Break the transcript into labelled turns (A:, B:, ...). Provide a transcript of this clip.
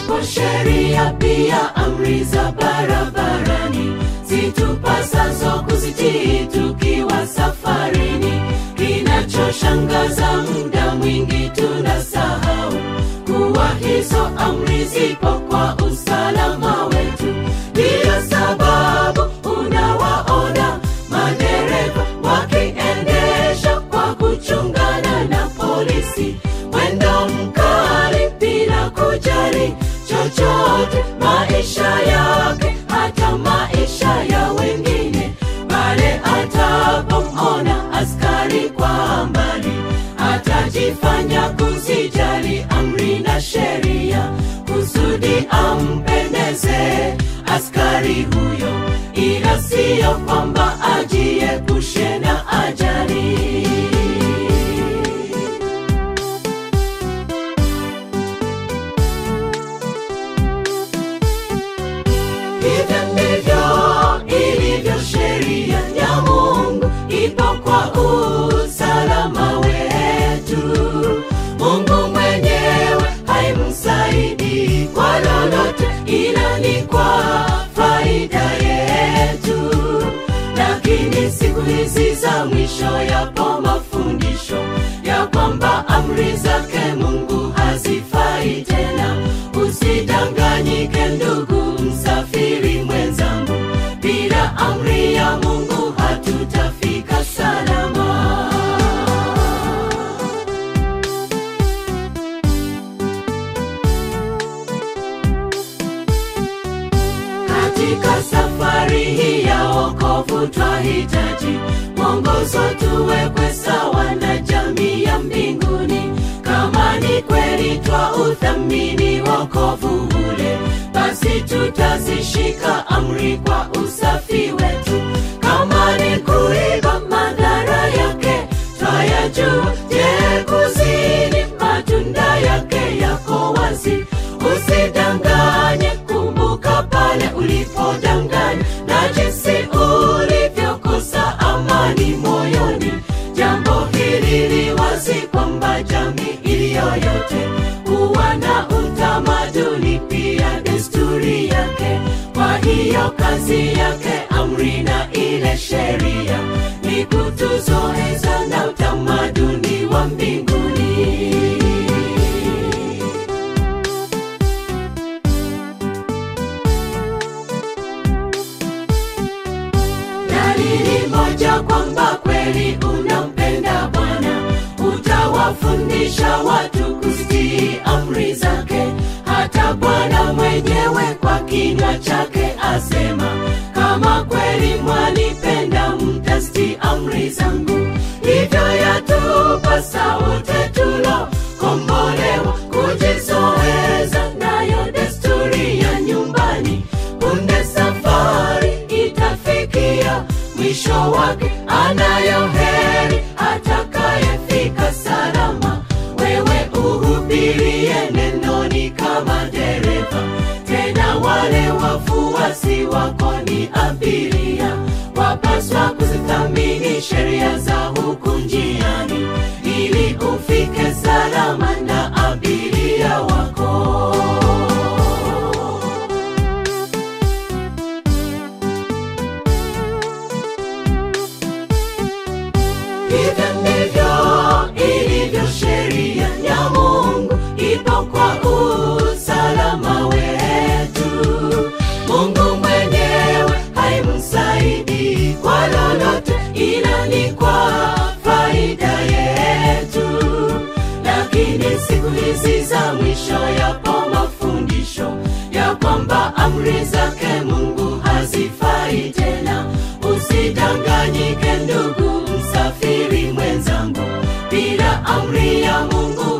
A: zipo sheria pia amri za barabarani zitupasazo kuzitii tukiwa safarini. Kinachoshangaza muda mwingi tunasahau kuwa hizo amri zipo kwa usalama wetu. Ndiyo sababu unawaona madereva wakiendesha kwa kuchungana na polisi, mwendo mkali bila kujali chochote, maisha yake hata maisha ya wengine. Pale atapomona askari kwa mbali, atajifanya kuzijali amri na sheria, kusudi ampendeze askari huyo, ila siyo kwamba ajiepushe na ajali. Hivyo ndivyo ilivyo sheria ya Mungu, ipo kwa usalama wetu. Mungu mwenyewe haimsaidi kwa lolote, ila ni kwa faida yetu. Lakini siku hizi za mwisho yapo mafundisho ya kwamba amri zake Mungu hazifai tena. Usidanganyike ndugu msafiri mwenzangu, bila amri ya Mungu hatutafika salama. Katika safari hii ya wokovu twahitaji mwongozo, tuwekwe sawa na jamii ya mbinguni. Kama ni kweli twa uthamini wokovu ule, basi tutazishika amri kwa usafi wetu. Kama ni kuiba, madhara yake twayajua. Je, kuzini, matunda yake yako wazi. Usidanganye, kumbuka pale ulipodanganya na jinsi ulivyokosa amani moyoni. Jambo hili li wazi kwamba jamii iliyoyote huwa na utamaduni pia desturi yake. Kwa hiyo kazi yake amri na ile sheria ni kutuzoeza na utamaduni wa mbinguni. Dalili moja kwamba kweli unampenda Bwana, utawafundisha watu kuzitii amri zake. Hata Bwana mwenyewe kwa kinywa chake asema, kama kweli mwanipenda, mtazitii amri zangu. Hivyo yatupasa wote tulokombolewa kujizoeza nayo desturi ya nyumbani. Punde safari itafikia mwisho wake, anayo heri atakayefika salama. Wewe uhubirie nenoni kama dereva, tena wale wafuasi wako ni abiria. Wapaswa kuzithamini sheria za huku njiani, ili ufike salama na abiria wako. Hivyo ndivyo ilivyo sheria ya Mungu, ipo kwa usalama wetu. Mungu mwenyewe haimsaidi kwa lolote, ila ni kwa faida yetu. Lakini siku hizi za mwisho yapo mafundisho ya kwamba amri zake Mungu hazifai tena. Usidanganyike ndugu msafiri mwenzangu, bila amri ya Mungu